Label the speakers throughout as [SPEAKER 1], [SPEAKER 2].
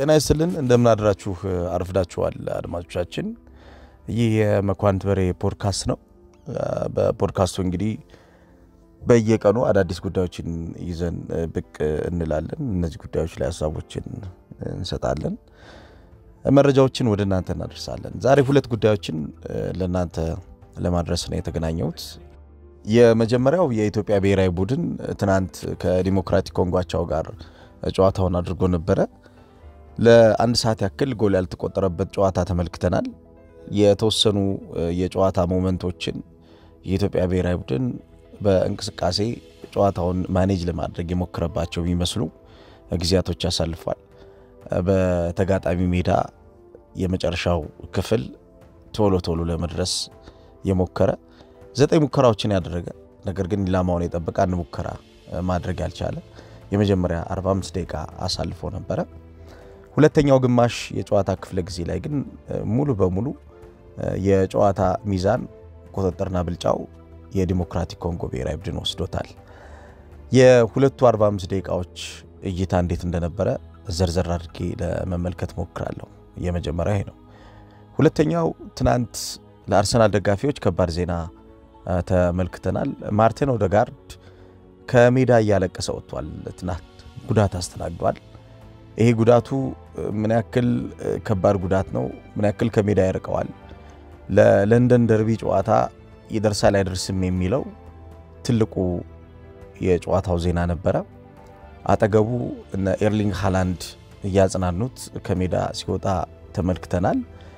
[SPEAKER 1] ጤና ይስጥልን እንደምናድራችሁ አርፍዳችኋል አድማጮቻችን። ይህ የመኳንንት በሬ ፖድካስት ነው። በፖድካስቱ እንግዲህ በየቀኑ አዳዲስ ጉዳዮችን ይዘን ብቅ እንላለን። እነዚህ ጉዳዮች ላይ ሀሳቦችን እንሰጣለን፣ መረጃዎችን ወደ እናንተ እናደርሳለን። ዛሬ ሁለት ጉዳዮችን ለእናንተ ለማድረስ ነው የተገናኘሁት። የመጀመሪያው የኢትዮጵያ ብሔራዊ ቡድን ትናንት ከዲሞክራቲክ ኮንጓቻው ጋር ጨዋታውን አድርጎ ነበረ። ለአንድ ሰዓት ያክል ጎል ያልተቆጠረበት ጨዋታ ተመልክተናል። የተወሰኑ የጨዋታ ሞመንቶችን የኢትዮጵያ ብሔራዊ ቡድን በእንቅስቃሴ ጨዋታውን ማኔጅ ለማድረግ የሞከረባቸው የሚመስሉ ጊዜያቶች ያሳልፏል። በተጋጣሚ ሜዳ የመጨረሻው ክፍል ቶሎ ቶሎ ለመድረስ የሞከረ ዘጠኝ ሙከራዎችን ያደረገ ነገር ግን ኢላማውን የጠበቀ አንድ ሙከራ ማድረግ ያልቻለ የመጀመሪያ 45 ደቂቃ አሳልፎ ነበረ። ሁለተኛው ግማሽ የጨዋታ ክፍለ ጊዜ ላይ ግን ሙሉ በሙሉ የጨዋታ ሚዛን ቁጥጥርና ብልጫው የዲሞክራቲክ ኮንጎ ብሔራዊ ቡድን ወስዶታል። የሁለቱ 45 ደቂቃዎች እይታ እንዴት እንደነበረ ዘርዘር አድርጌ ለመመልከት ሞክራለሁ። የመጀመሪያ ይሄ ነው። ሁለተኛው ትናንት ለአርሰናል ደጋፊዎች ከባድ ዜና ተመልክተናል። ማርቲን ኦዴጋርድ ከሜዳ እያለቀሰ ወጥቷል። ትናንት ጉዳት አስተናግዷል። ይሄ ጉዳቱ ምን ያክል ከባድ ጉዳት ነው? ምን ያክል ከሜዳ ያርቀዋል? ለለንደን ደርቢ ጨዋታ ይደርሳል አይደርስም የሚለው ትልቁ የጨዋታው ዜና ነበረ። አጠገቡ እነ ኤርሊንግ ሃላንድ እያጽናኑት ከሜዳ ሲወጣ ተመልክተናል።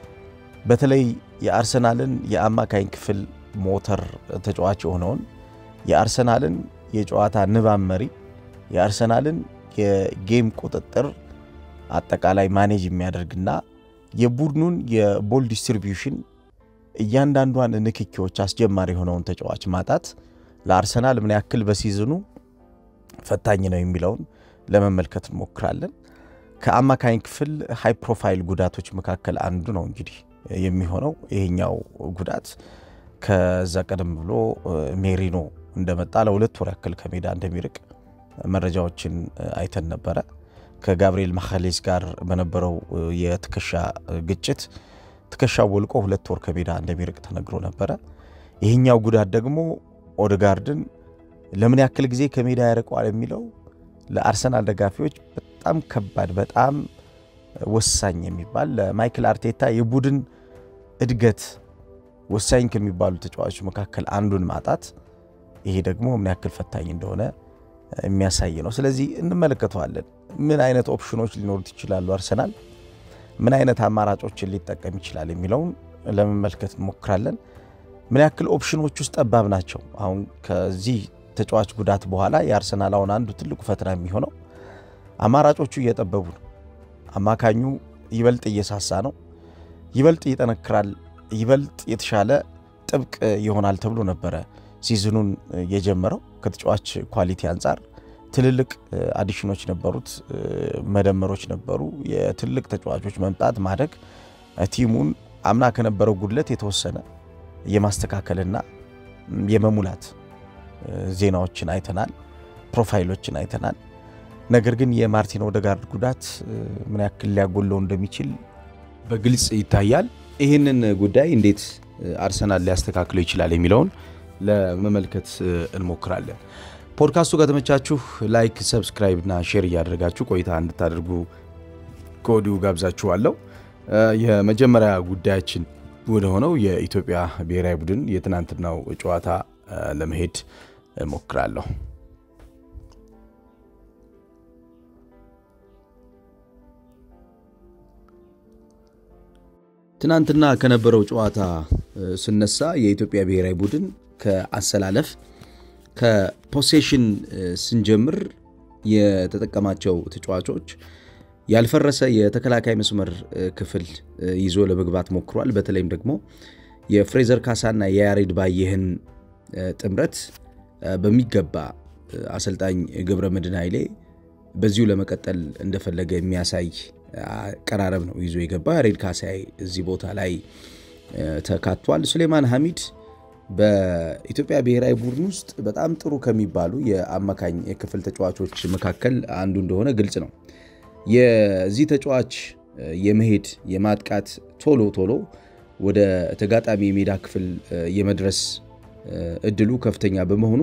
[SPEAKER 1] በተለይ የአርሰናልን የአማካኝ ክፍል ሞተር ተጫዋች የሆነውን የአርሰናልን የጨዋታ ንባብ መሪ የአርሰናልን የጌም ቁጥጥር አጠቃላይ ማኔጅ የሚያደርግና የቡድኑን የቦል ዲስትሪቢዩሽን እያንዳንዷን ንክኪዎች አስጀማሪ የሆነውን ተጫዋች ማጣት ለአርሰናል ምን ያክል በሲዝኑ ፈታኝ ነው የሚለውን ለመመልከት እንሞክራለን። ከአማካኝ ክፍል ሃይ ፕሮፋይል ጉዳቶች መካከል አንዱ ነው እንግዲህ የሚሆነው ይሄኛው ጉዳት ከዛ ቀደም ብሎ ሜሪኖ እንደመጣ ለሁለት ወር ያክል ከሜዳ እንደሚርቅ መረጃዎችን አይተን ነበረ። ከጋብርኤል ማካሌስ ጋር በነበረው የትከሻ ግጭት ትከሻው ወልቆ ሁለት ወር ከሜዳ እንደሚርቅ ተነግሮ ነበረ። ይህኛው ጉዳት ደግሞ ኦዴጋርድን ለምን ያክል ጊዜ ከሜዳ ያርቀዋል የሚለው ለአርሰናል ደጋፊዎች በጣም ከባድ በጣም ወሳኝ የሚባል ለማይክል አርቴታ የቡድን እድገት ወሳኝ ከሚባሉ ተጫዋቾች መካከል አንዱን ማጣት ይሄ ደግሞ ምን ያክል ፈታኝ እንደሆነ የሚያሳይ ነው። ስለዚህ እንመለከተዋለን። ምን አይነት ኦፕሽኖች ሊኖሩት ይችላሉ፣ አርሰናል ምን አይነት አማራጮችን ሊጠቀም ይችላል የሚለውን ለመመልከት እንሞክራለን። ምን ያክል ኦፕሽኖች ውስጥ ጠባብ ናቸው። አሁን ከዚህ ተጫዋች ጉዳት በኋላ የአርሰናል አሁን አንዱ ትልቁ ፈተና የሚሆነው አማራጮቹ እየጠበቡ ነው። አማካኙ ይበልጥ እየሳሳ ነው፣ ይበልጥ ይጠነክራል፣ ይበልጥ የተሻለ ጥብቅ ይሆናል ተብሎ ነበረ ሲዝኑን የጀመረው ከተጫዋች ኳሊቲ አንጻር ትልልቅ አዲሽኖች ነበሩት፣ መደመሮች ነበሩ። የትልቅ ተጫዋቾች መምጣት ማደግ ቲሙን አምና ከነበረው ጉድለት የተወሰነ የማስተካከልና የመሙላት ዜናዎችን አይተናል፣ ፕሮፋይሎችን አይተናል። ነገር ግን የማርቲን ኦዴጋርድ ጉዳት ምን ያክል ሊያጎለው እንደሚችል በግልጽ ይታያል። ይህንን ጉዳይ እንዴት አርሰናል ሊያስተካክለው ይችላል የሚለውን ለመመልከት እንሞክራለን። ፖድካስቱ ከተመቻችሁ ላይክ፣ ሰብስክራይብ እና ሼር እያደረጋችሁ ቆይታ እንድታደርጉ ከወዲሁ ጋብዛችኋለሁ። የመጀመሪያ ጉዳያችን ወደ ሆነው የኢትዮጵያ ብሔራዊ ቡድን የትናንትናው ጨዋታ ለመሄድ እሞክራለሁ። ትናንትና ከነበረው ጨዋታ ስነሳ የኢትዮጵያ ብሔራዊ ቡድን ከአሰላለፍ ከፖሴሽን ስንጀምር የተጠቀማቸው ተጫዋቾች ያልፈረሰ የተከላካይ መስመር ክፍል ይዞ ለመግባት ሞክሯል። በተለይም ደግሞ የፍሬዘር ካሳና የያሬድ ባየህን ጥምረት በሚገባ አሰልጣኝ ገብረ መድህን ኃይሌ በዚሁ ለመቀጠል እንደፈለገ የሚያሳይ አቀራረብ ነው ይዞ የገባው። ያሬድ ካሳይ እዚህ ቦታ ላይ ተካቷል። ሱሌማን ሐሚድ በኢትዮጵያ ብሔራዊ ቡድን ውስጥ በጣም ጥሩ ከሚባሉ የአማካኝ የክፍል ተጫዋቾች መካከል አንዱ እንደሆነ ግልጽ ነው። የዚህ ተጫዋች የመሄድ የማጥቃት ቶሎ ቶሎ ወደ ተጋጣሚ የሜዳ ክፍል የመድረስ እድሉ ከፍተኛ በመሆኑ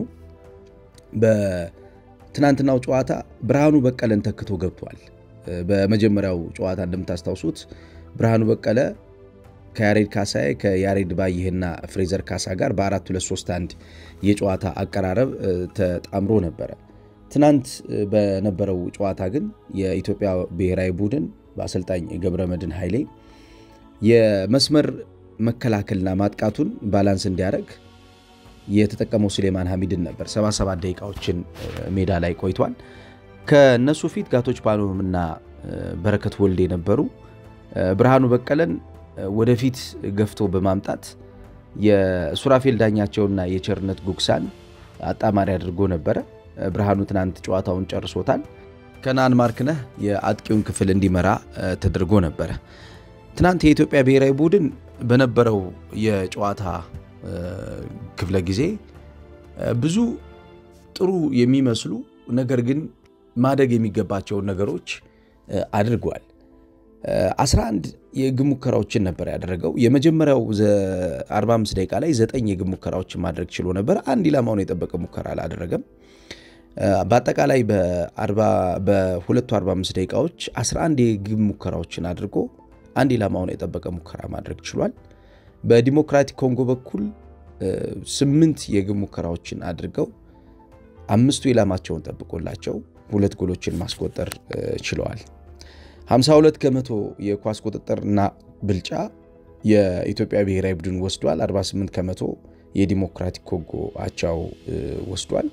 [SPEAKER 1] በትናንትናው ጨዋታ ብርሃኑ በቀለን ተክቶ ገብቷል። በመጀመሪያው ጨዋታ እንደምታስታውሱት ብርሃኑ በቀለ ከያሬድ ካሳዬ ከያሬድ ባይህና ፍሬዘር ካሳ ጋር በ4 2 3 1 የጨዋታ አቀራረብ ተጣምሮ ነበረ። ትናንት በነበረው ጨዋታ ግን የኢትዮጵያ ብሔራዊ ቡድን በአሰልጣኝ ገብረመድህን ኃይሌ የመስመር መከላከልና ማጥቃቱን ባላንስ እንዲያደርግ የተጠቀመው ሱሌማን ሐሚድን ነበር። 77 ደቂቃዎችን ሜዳ ላይ ቆይቷል። ከነሱ ፊት ጋቶች ፓኖምና በረከት ወልዴ ነበሩ። ብርሃኑ በቀለን ወደፊት ገፍቶ በማምጣት የሱራፌል ዳኛቸውና የቸርነት ጉግሳን አጣማሪ አድርጎ ነበረ። ብርሃኑ ትናንት ጨዋታውን ጨርሶታል። ከነአን ማርክነህ የአጥቂውን ክፍል እንዲመራ ተደርጎ ነበረ። ትናንት የኢትዮጵያ ብሔራዊ ቡድን በነበረው የጨዋታ ክፍለ ጊዜ ብዙ ጥሩ የሚመስሉ ነገር ግን ማደግ የሚገባቸውን ነገሮች አድርጓል። 11 የግብ ሙከራዎችን ነበር ያደረገው። የመጀመሪያው 45 ደቂቃ ላይ ዘጠኝ የግብ ሙከራዎችን ማድረግ ችሎ ነበር። አንድ ኢላማውን የጠበቀ ሙከራ አላደረገም። በአጠቃላይ በሁለቱ 45 ደቂቃዎች 11 የግብ ሙከራዎችን አድርጎ አንድ ኢላማውን የጠበቀ ሙከራ ማድረግ ችሏል። በዲሞክራቲክ ኮንጎ በኩል ስምንት የግብ ሙከራዎችን አድርገው አምስቱ ኢላማቸውን ጠብቆላቸው ሁለት ጎሎችን ማስቆጠር ችለዋል። 52 ከመቶ የኳስ ቁጥጥርና ብልጫ የኢትዮጵያ ብሔራዊ ቡድን ወስዷል። 48 ከመቶ የዲሞክራቲክ ኮንጎ አቻው ወስዷል።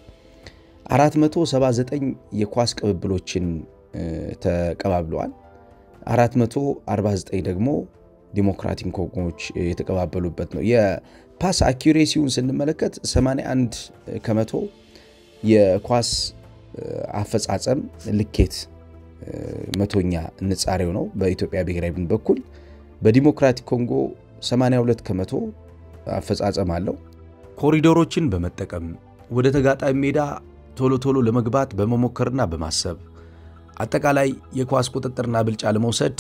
[SPEAKER 1] 479 የኳስ ቅብብሎችን ተቀባብለዋል። 449 ደግሞ ዲሞክራቲክ ኮንጎዎች የተቀባበሉበት ነው። የፓስ አኪሬሲውን ስንመለከት 81 ከመቶ የኳስ አፈጻጸም ልኬት መቶኛ ንጻሬው ነው በኢትዮጵያ ብሔራዊ ቡድን በኩል። በዲሞክራቲክ ኮንጎ 82 ከመቶ አፈጻጸም አለው። ኮሪዶሮችን በመጠቀም ወደ ተጋጣሚ ሜዳ ቶሎ ቶሎ ለመግባት በመሞከርና በማሰብ አጠቃላይ የኳስ ቁጥጥርና ብልጫ ለመውሰድ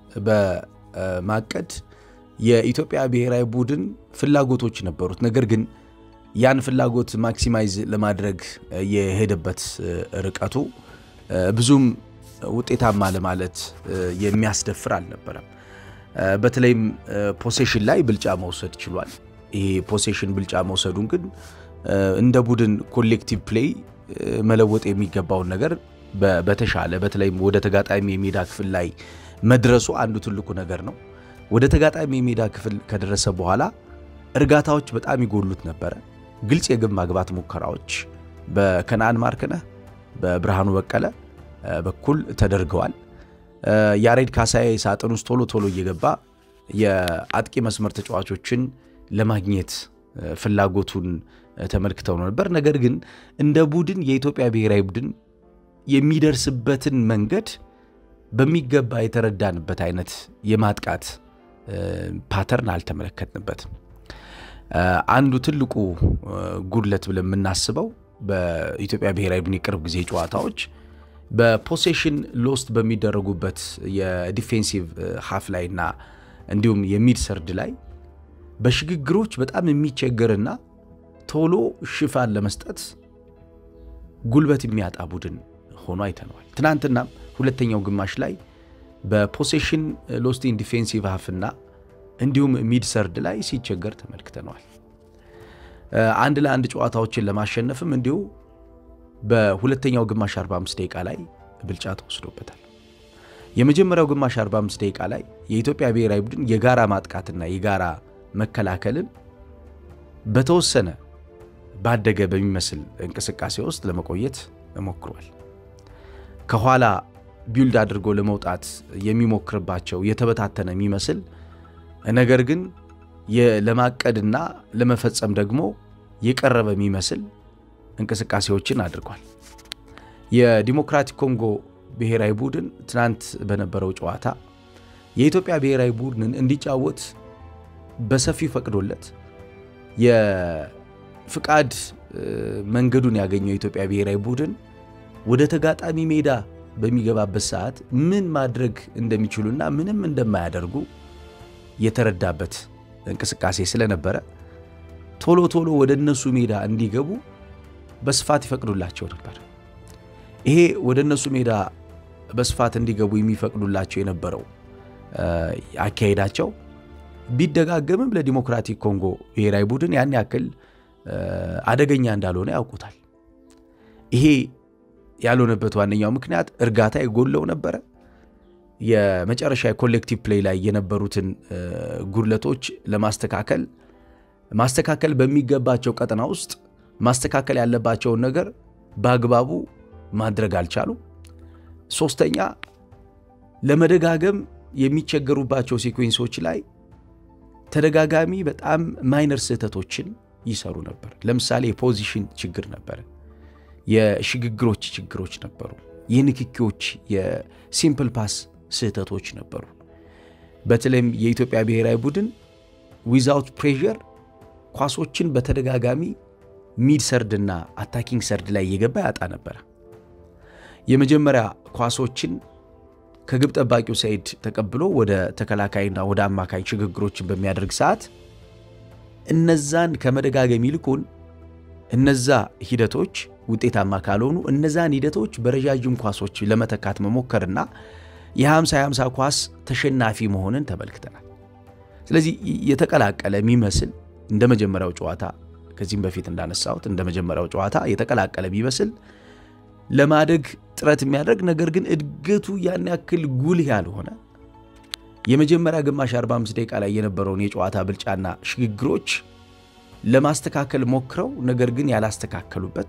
[SPEAKER 1] በማቀድ የኢትዮጵያ ብሔራዊ ቡድን ፍላጎቶች ነበሩት። ነገር ግን ያን ፍላጎት ማክሲማይዝ ለማድረግ የሄደበት ርቀቱ ብዙም ውጤታማ ለማለት የሚያስደፍር አልነበረም። በተለይም ፖሴሽን ላይ ብልጫ መውሰድ ችሏል። ይሄ ፖሴሽን ብልጫ መውሰዱን ግን እንደ ቡድን ኮሌክቲቭ ፕሌይ መለወጥ የሚገባውን ነገር በተሻለ በተለይም ወደ ተጋጣሚ የሜዳ ክፍል ላይ መድረሱ አንዱ ትልቁ ነገር ነው። ወደ ተጋጣሚ የሜዳ ክፍል ከደረሰ በኋላ እርጋታዎች በጣም ይጎሉት ነበረ። ግልጽ የግብ ማግባት ሙከራዎች በከነአን ማርክነህ በብርሃኑ በቀለ በኩል ተደርገዋል። ያሬድ ካሳዬ ሳጥን ውስጥ ቶሎ ቶሎ እየገባ የአጥቂ መስመር ተጫዋቾችን ለማግኘት ፍላጎቱን ተመልክተው ነበር። ነገር ግን እንደ ቡድን የኢትዮጵያ ብሔራዊ ቡድን የሚደርስበትን መንገድ በሚገባ የተረዳንበት አይነት የማጥቃት ፓተርን አልተመለከትንበትም። አንዱ ትልቁ ጉድለት ብለን የምናስበው በኢትዮጵያ ብሔራዊ ቡድን የቅርብ ጊዜ ጨዋታዎች በፖሴሽን ሎስት በሚደረጉበት የዲፌንሲቭ ሃፍ ላይ እና እንዲሁም የሚድ ሰርድ ላይ በሽግግሮች በጣም የሚቸገርና ቶሎ ሽፋን ለመስጠት ጉልበት የሚያጣ ቡድን ሆኖ አይተነዋል። ትናንትናም ሁለተኛው ግማሽ ላይ በፖሴሽን ሎስት ኢን ዲፌንሲቭ ሃፍና እንዲሁም ሚድ ሰርድ ላይ ሲቸገር ተመልክተነዋል። አንድ ለአንድ ጨዋታዎችን ለማሸነፍም እንዲሁ በሁለተኛው ግማሽ 45 ደቂቃ ላይ ብልጫ ተወስዶበታል። የመጀመሪያው ግማሽ 45 ደቂቃ ላይ የኢትዮጵያ ብሔራዊ ቡድን የጋራ ማጥቃትና የጋራ መከላከልን በተወሰነ ባደገ በሚመስል እንቅስቃሴ ውስጥ ለመቆየት ሞክሯል። ከኋላ ቢውልድ አድርጎ ለመውጣት የሚሞክርባቸው የተበታተነ የሚመስል ነገር ግን ለማቀድና ለመፈጸም ደግሞ የቀረበ የሚመስል እንቅስቃሴዎችን አድርጓል። የዲሞክራቲክ ኮንጎ ብሔራዊ ቡድን ትናንት በነበረው ጨዋታ የኢትዮጵያ ብሔራዊ ቡድንን እንዲጫወት በሰፊው ፈቅዶለት የፍቃድ መንገዱን ያገኘው የኢትዮጵያ ብሔራዊ ቡድን ወደ ተጋጣሚ ሜዳ በሚገባበት ሰዓት ምን ማድረግ እንደሚችሉና ምንም እንደማያደርጉ የተረዳበት እንቅስቃሴ ስለነበረ ቶሎ ቶሎ ወደ እነሱ ሜዳ እንዲገቡ በስፋት ይፈቅዱላቸው ነበር። ይሄ ወደ እነሱ ሜዳ በስፋት እንዲገቡ የሚፈቅዱላቸው የነበረው አካሄዳቸው ቢደጋገምም ለዲሞክራቲክ ኮንጎ ብሔራዊ ቡድን ያን ያክል አደገኛ እንዳልሆነ ያውቁታል። ይሄ ያልሆነበት ዋነኛው ምክንያት እርጋታ የጎለው ነበረ። የመጨረሻ የኮሌክቲቭ ፕሌይ ላይ የነበሩትን ጉድለቶች ለማስተካከል ማስተካከል በሚገባቸው ቀጠና ውስጥ ማስተካከል ያለባቸውን ነገር በአግባቡ ማድረግ አልቻሉ። ሶስተኛ ለመደጋገም የሚቸገሩባቸው ሲኩዌንሶች ላይ ተደጋጋሚ በጣም ማይነር ስህተቶችን ይሰሩ ነበር። ለምሳሌ የፖዚሽን ችግር ነበረ፣ የሽግግሮች ችግሮች ነበሩ፣ የንክኪዎች የሲምፕል ፓስ ስህተቶች ነበሩ። በተለይም የኢትዮጵያ ብሔራዊ ቡድን ዊዛውት ፕሬዠር ኳሶችን በተደጋጋሚ ሚድ ሰርድ እና አታኪንግ ሰርድ ላይ እየገባ ያጣ ነበረ። የመጀመሪያ ኳሶችን ከግብ ጠባቂው ሰይድ ተቀብሎ ወደ ተከላካይና ወደ አማካይ ሽግግሮችን በሚያደርግ ሰዓት እነዛን ከመደጋገም ይልቁን እነዛ ሂደቶች ውጤታማ ካልሆኑ እነዛን ሂደቶች በረዣዥም ኳሶች ለመተካት መሞከርና የ50 50 ኳስ ተሸናፊ መሆንን ተመልክተናል። ስለዚህ የተቀላቀለ የሚመስል እንደ መጀመሪያው ጨዋታ ከዚህም በፊት እንዳነሳሁት እንደ መጀመሪያው ጨዋታ የተቀላቀለ ቢመስል ለማደግ ጥረት የሚያደርግ ነገር ግን እድገቱ ያን ያክል ጉልህ ያልሆነ የመጀመሪያ ግማሽ 45 ደቂቃ ላይ የነበረውን የጨዋታ ብልጫና ሽግግሮች ለማስተካከል ሞክረው ነገር ግን ያላስተካከሉበት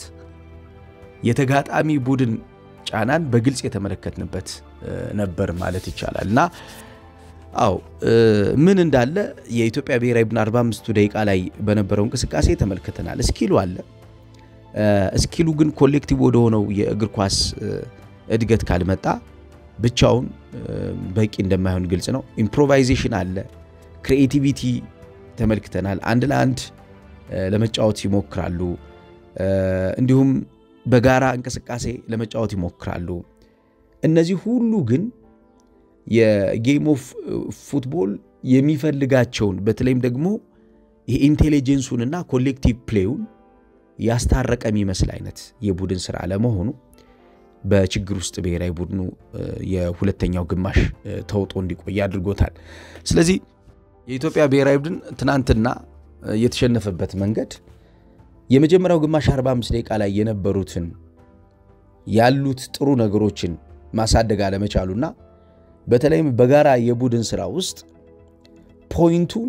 [SPEAKER 1] የተጋጣሚ ቡድን ጫናን በግልጽ የተመለከትንበት ነበር ማለት ይቻላል እና አዎ ምን እንዳለ የኢትዮጵያ ብሔራዊ ቡድን 45ቱ ደቂቃ ላይ በነበረው እንቅስቃሴ ተመልክተናል። እስኪሉ አለ። እስኪሉ ግን ኮሌክቲቭ ወደሆነው የእግር ኳስ እድገት ካልመጣ ብቻውን በቂ እንደማይሆን ግልጽ ነው። ኢምፕሮቫይዜሽን አለ፣ ክሪኤቲቪቲ ተመልክተናል። አንድ ለአንድ ለመጫወት ይሞክራሉ፣ እንዲሁም በጋራ እንቅስቃሴ ለመጫወት ይሞክራሉ። እነዚህ ሁሉ ግን የጌም ኦፍ ፉትቦል የሚፈልጋቸውን በተለይም ደግሞ የኢንቴሊጀንሱንና ኮሌክቲቭ ፕሌውን ያስታረቀ የሚመስል አይነት የቡድን ስራ ለመሆኑ በችግር ውስጥ ብሔራዊ ቡድኑ የሁለተኛው ግማሽ ተውጦ እንዲቆይ አድርጎታል። ስለዚህ የኢትዮጵያ ብሔራዊ ቡድን ትናንትና የተሸነፈበት መንገድ የመጀመሪያው ግማሽ 45 ደቂቃ ላይ የነበሩትን ያሉት ጥሩ ነገሮችን ማሳደግ አለመቻሉና በተለይም በጋራ የቡድን ስራ ውስጥ ፖይንቱን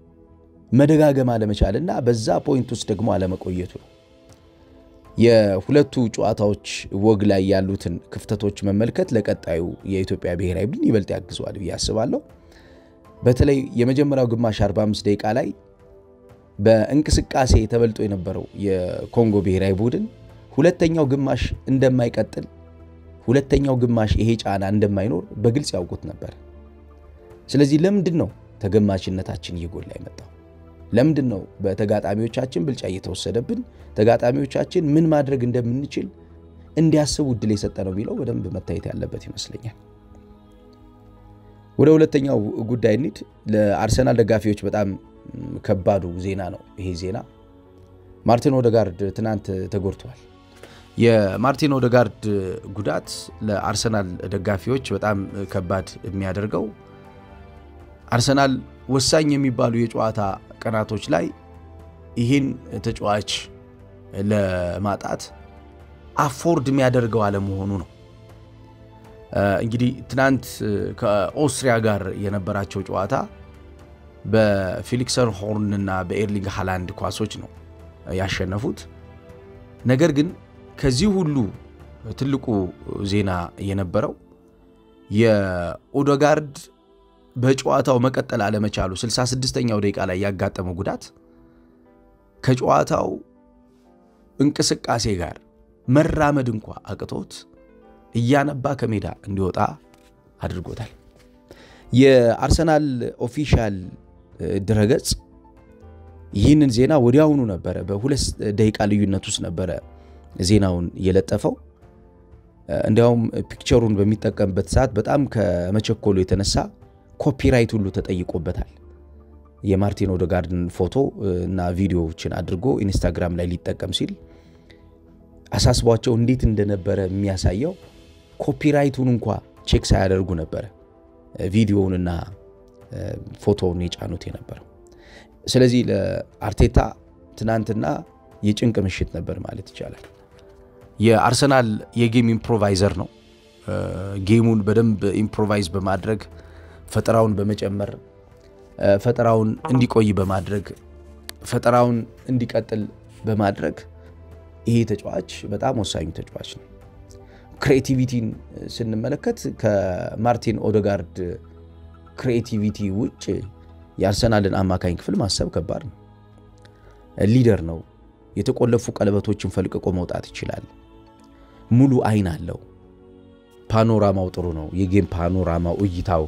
[SPEAKER 1] መደጋገም አለመቻልና በዛ ፖይንት ውስጥ ደግሞ አለመቆየቱ ነው። የሁለቱ ጨዋታዎች ወግ ላይ ያሉትን ክፍተቶች መመልከት ለቀጣዩ የኢትዮጵያ ብሔራዊ ቡድን ይበልጥ ያግዘዋል ብዬ አስባለሁ። በተለይ የመጀመሪያው ግማሽ 45 ደቂቃ ላይ በእንቅስቃሴ ተበልጦ የነበረው የኮንጎ ብሔራዊ ቡድን ሁለተኛው ግማሽ እንደማይቀጥል ሁለተኛው ግማሽ ይሄ ጫና እንደማይኖር በግልጽ ያውቁት ነበር። ስለዚህ ለምንድን ነው ተገማችነታችን እየጎላ የመጣው? ለምንድን ነው በተጋጣሚዎቻችን ብልጫ እየተወሰደብን ተጋጣሚዎቻችን ምን ማድረግ እንደምንችል እንዲያስቡ እድል የሰጠ ነው የሚለው በደንብ መታየት ያለበት ይመስለኛል። ወደ ሁለተኛው ጉዳይ እንሂድ። ለአርሰናል ደጋፊዎች በጣም ከባዱ ዜና ነው ይሄ ዜና። ማርቲን ኦደጋርድ ትናንት ተጎድተዋል። የማርቲን ኦደጋርድ ጉዳት ለአርሰናል ደጋፊዎች በጣም ከባድ የሚያደርገው አርሰናል ወሳኝ የሚባሉ የጨዋታ ቀናቶች ላይ ይህን ተጫዋች ለማጣት አፎርድ የሚያደርገው አለመሆኑ ነው። እንግዲህ ትናንት ከኦስትሪያ ጋር የነበራቸው ጨዋታ በፊሊክሰን ሆርን እና በኤርሊንግ ሃላንድ ኳሶች ነው ያሸነፉት። ነገር ግን ከዚህ ሁሉ ትልቁ ዜና የነበረው የኦደጋርድ በጨዋታው መቀጠል አለመቻሉ 66ኛው ደቂቃ ላይ ያጋጠመው ጉዳት ከጨዋታው እንቅስቃሴ ጋር መራመድ እንኳ አቅቶት እያነባ ከሜዳ እንዲወጣ አድርጎታል። የአርሰናል ኦፊሻል ድረገጽ ይህንን ዜና ወዲያውኑ ነበረ፣ በሁለት ደቂቃ ልዩነት ውስጥ ነበረ ዜናውን የለጠፈው። እንዲያውም ፒክቸሩን በሚጠቀምበት ሰዓት በጣም ከመቸኮሉ የተነሳ ኮፒራይት ሁሉ ተጠይቆበታል። የማርቲን ኦዴጋርድን ፎቶ እና ቪዲዮዎችን አድርጎ ኢንስታግራም ላይ ሊጠቀም ሲል አሳስቧቸው እንዴት እንደነበረ የሚያሳየው ኮፒራይቱን እንኳ ቼክ ሳያደርጉ ነበረ ቪዲዮውንና ፎቶውን የጫኑት የነበረው። ስለዚህ ለአርቴታ ትናንትና የጭንቅ ምሽት ነበር ማለት ይቻላል። የአርሰናል የጌም ኢምፕሮቫይዘር ነው። ጌሙን በደንብ ኢምፕሮቫይዝ በማድረግ ፈጠራውን በመጨመር ፈጠራውን እንዲቆይ በማድረግ ፈጠራውን እንዲቀጥል በማድረግ ይሄ ተጫዋች በጣም ወሳኙ ተጫዋች ነው። ክሬቲቪቲን ስንመለከት ከማርቲን ኦዴጋርድ ክሬቲቪቲ ውጭ የአርሰናልን አማካኝ ክፍል ማሰብ ከባድ ነው። ሊደር ነው። የተቆለፉ ቀለበቶችን ፈልቅቆ መውጣት ይችላል። ሙሉ አይን አለው። ፓኖራማው ጥሩ ነው። የጌም ፓኖራማው እይታው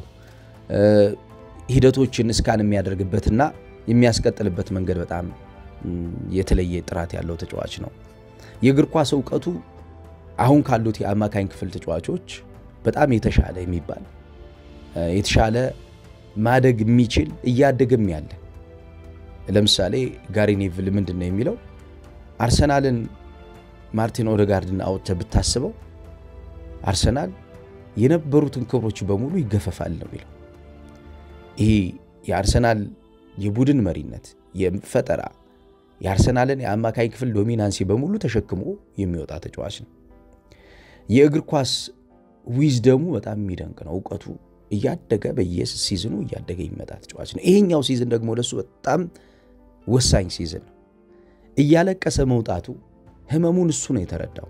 [SPEAKER 1] ሂደቶችን እስካን የሚያደርግበትና የሚያስቀጥልበት መንገድ በጣም የተለየ ጥራት ያለው ተጫዋች ነው። የእግር ኳስ እውቀቱ አሁን ካሉት የአማካኝ ክፍል ተጫዋቾች በጣም የተሻለ የሚባል የተሻለ ማደግ የሚችል እያደገም ያለ ለምሳሌ ጋሪ ኔቭል ምንድን ነው የሚለው አርሰናልን ማርቲን ኦዴጋርድን አውጥተህ ብታስበው አርሰናል የነበሩትን ክብሮች በሙሉ ይገፈፋል ነው የሚለው። ይሄ የአርሰናል የቡድን መሪነት፣ የፈጠራ የአርሰናልን የአማካኝ ክፍል ዶሚናንሲ በሙሉ ተሸክሞ የሚወጣ ተጫዋች ነው። የእግር ኳስ ዊዝደሙ በጣም የሚደንቅ ነው። እውቀቱ እያደገ በየሲዝኑ እያደገ የሚመጣ ተጫዋች ነው። ይሄኛው ሲዝን ደግሞ ለሱ በጣም ወሳኝ ሲዝን ነው። እያለቀሰ መውጣቱ ህመሙን እሱ ነው የተረዳው።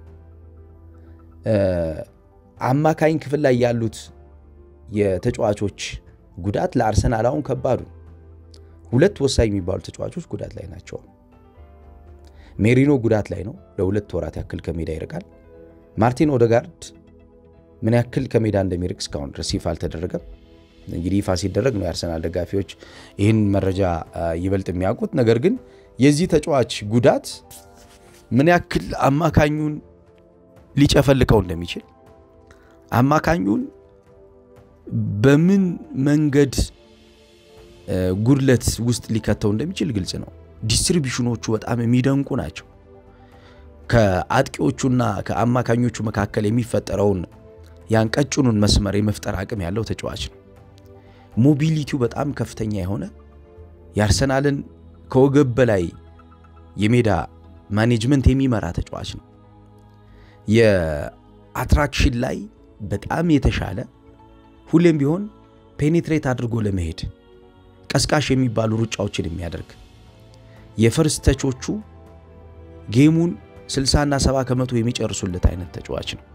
[SPEAKER 1] አማካኝ ክፍል ላይ ያሉት የተጫዋቾች ጉዳት ለአርሰናል አሁን ከባዱ ሁለት ወሳኝ የሚባሉ ተጫዋቾች ጉዳት ላይ ናቸው። ሜሪኖ ጉዳት ላይ ነው፣ ለሁለት ወራት ያክል ከሜዳ ይርቃል። ማርቲን ኦዴጋርድ ምን ያክል ከሜዳ እንደሚርቅ እስካሁን ድረስ ይፋ አልተደረገም። እንግዲህ ይፋ ሲደረግ ነው የአርሰናል ደጋፊዎች ይህን መረጃ ይበልጥ የሚያውቁት። ነገር ግን የዚህ ተጫዋች ጉዳት ምን ያክል አማካኙን ሊጨፈልቀው እንደሚችል አማካኙን በምን መንገድ ጉድለት ውስጥ ሊከተው እንደሚችል ግልጽ ነው። ዲስትሪቢሽኖቹ በጣም የሚደንቁ ናቸው። ከአጥቂዎቹና ከአማካኞቹ መካከል የሚፈጠረውን ያን ቀጭኑን መስመር የመፍጠር አቅም ያለው ተጫዋች ነው። ሞቢሊቲው በጣም ከፍተኛ የሆነ የአርሰናልን ከወገብ በላይ የሜዳ ማኔጅመንት የሚመራ ተጫዋች ነው። የአትራክሽን ላይ በጣም የተሻለ ሁሌም ቢሆን ፔኔትሬት አድርጎ ለመሄድ ቀስቃሽ የሚባሉ ሩጫዎችን የሚያደርግ የፈርስት ተቾቹ ጌሙን 60ና 70 ከመቶ የሚጨርሱለት አይነት ተጫዋች ነው።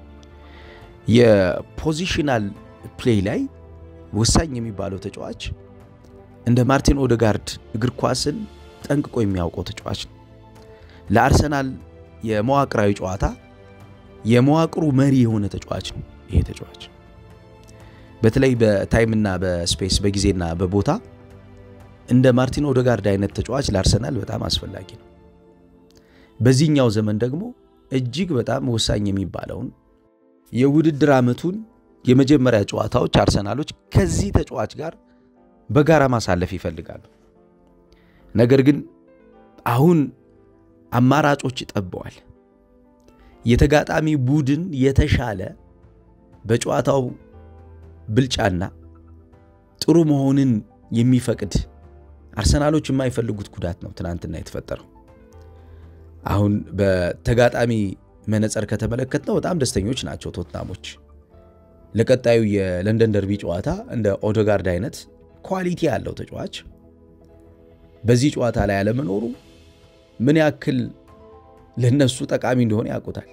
[SPEAKER 1] የፖዚሽናል ፕሌይ ላይ ወሳኝ የሚባለው ተጫዋች እንደ ማርቲን ኦዴጋርድ እግር ኳስን ጠንቅቆ የሚያውቀው ተጫዋች ነው። ለአርሰናል የመዋቅራዊ ጨዋታ የመዋቅሩ መሪ የሆነ ተጫዋች ነው። ይሄ ተጫዋች በተለይ በታይምና በስፔስ በጊዜና በቦታ እንደ ማርቲን ኦዴጋርድ አይነት ተጫዋች ለአርሰናል በጣም አስፈላጊ ነው። በዚህኛው ዘመን ደግሞ እጅግ በጣም ወሳኝ የሚባለውን የውድድር ዓመቱን የመጀመሪያ ጨዋታዎች አርሰናሎች ከዚህ ተጫዋች ጋር በጋራ ማሳለፍ ይፈልጋሉ። ነገር ግን አሁን አማራጮች ጠበዋል። የተጋጣሚ ቡድን የተሻለ በጨዋታው ብልጫና ጥሩ መሆንን የሚፈቅድ አርሰናሎች የማይፈልጉት ጉዳት ነው ትናንትና የተፈጠረው። አሁን በተጋጣሚ መነጽር ከተመለከትነው በጣም ደስተኞች ናቸው ቶትናሞች። ለቀጣዩ የለንደን ደርቢ ጨዋታ እንደ ኦዴጋርድ አይነት ኳሊቲ ያለው ተጫዋች በዚህ ጨዋታ ላይ ያለመኖሩ ምን ያክል ለነሱ ጠቃሚ እንደሆነ ያውቁታል።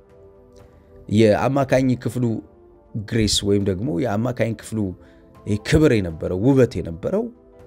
[SPEAKER 1] የአማካኝ ክፍሉ ግሬስ ወይም ደግሞ የአማካኝ ክፍሉ ክብር የነበረው ውበት የነበረው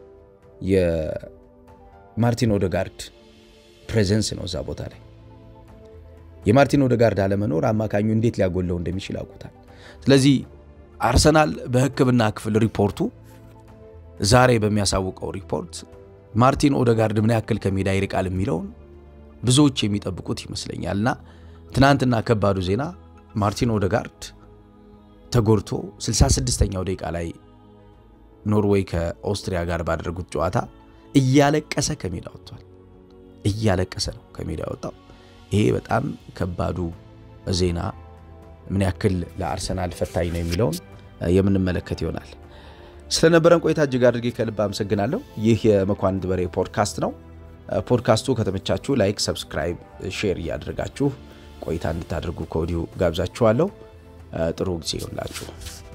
[SPEAKER 1] የማርቲን ኦዴጋርድ ፕሬዘንስ ነው እዛ ቦታ ላይ። የማርቲን ኦዴጋርድ አለመኖር አማካኙ እንዴት ሊያጎለው እንደሚችል ያውቁታል። ስለዚህ አርሰናል በሕክምና ክፍል ሪፖርቱ ዛሬ በሚያሳውቀው ሪፖርት ማርቲን ኦዴጋርድ ምን ያክል ከሜዳ ይርቃል የሚለውን ብዙዎች የሚጠብቁት ይመስለኛል እና ትናንትና ከባዱ ዜና ማርቲን ኦደጋርድ ተጎድቶ 66ኛው ደቂቃ ላይ ኖርዌይ ከኦስትሪያ ጋር ባደረጉት ጨዋታ እያለቀሰ ከሜዳ ወጥቷል። እያለቀሰ ነው ከሜዳ ወጣው። ይሄ በጣም ከባዱ ዜና ምን ያክል ለአርሰናል ፈታኝ ነው የሚለውን የምንመለከት ይሆናል። ስለነበረን ቆይታ እጅግ አድርጌ ከልብ አመሰግናለሁ። ይህ የመኳንንት በሬ ፖድካስት ነው። ፖድካስቱ ከተመቻችሁ ላይክ፣ ሰብስክራይብ፣ ሼር እያደረጋችሁ ቆይታ እንድታደርጉ ከወዲሁ ጋብዛችኋለሁ። ጥሩ ጊዜ ይሆንላችሁ።